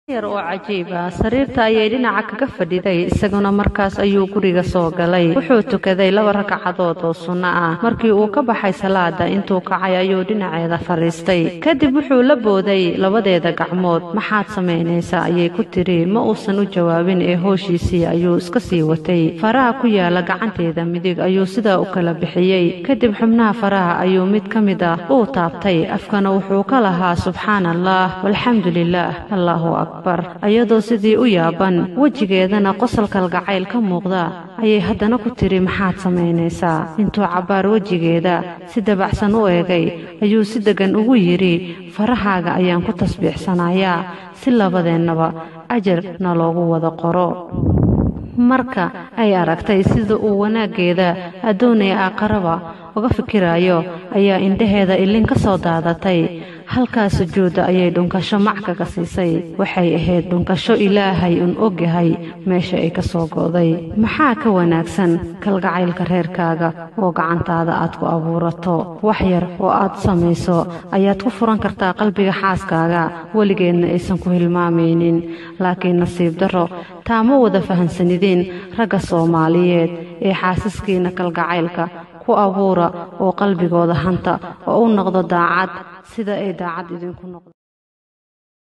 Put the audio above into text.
yar oo cajiib ah sariirta ayay dhinaca kaga fadhiday isaguna markaas ayuu guriga soo galay wuxuu tukaday laba ragcadood oo sunno ah markii uu ka baxay salaada intuu kacay ayuu dhinaceeda fadhiistay kadib wuxuu la booday labadeeda gacmood maxaad samaynaysaa ayay ku tiri ma uusan u jawaabin ee hooshiisii ayuu iska sii watay faraha ku yaala gacanteeda midig ayuu sidaa u kala bixiyey kadib xubnaha faraha ayuu mid ka mid ah uu taabtay afkana wuxuu ka lahaa subxaana allah walxamdu lilaah allahu akbar ayadoo sidii u yaaban wejigeedana qosol kalgacayl ka muuqda ayay haddana ku tiri maxaad samaynaysaa intuu cabbaar wejigeeda si dabacsan u eegay ayuu si deggan ugu yidhi farahaaga ayaan ku tasbiixsanayaa si labadeennaba ajar na loogu wada qoro marka ay aragtay sida uu wanaaggeeda addoonaya aaqaraba uga fikiraayo ayaa indhaheeda ilin ka soo daadatay halkaa sujuudda ayay dhunkasho mac kaga siisay waxay ahayd dhunkasho ilaahay un ogyahay meesha ay ka soo go'day maxaa ka wanaagsan kalgacaylka reerkaaga oo gacantaada aad ku abuurato wax yar oo aad samayso ayaad ku furan kartaa qalbiga xaaskaaga weligeedna aysan ku hilmaamaynin laakiin nasiib darro taa ma wada fahansanideen ragga soomaaliyeed ee xaasaskiinna kalgacaylka ku abuura oo qalbigooda hanta oo u noqdo daacad sida ay daacad idinku noqdo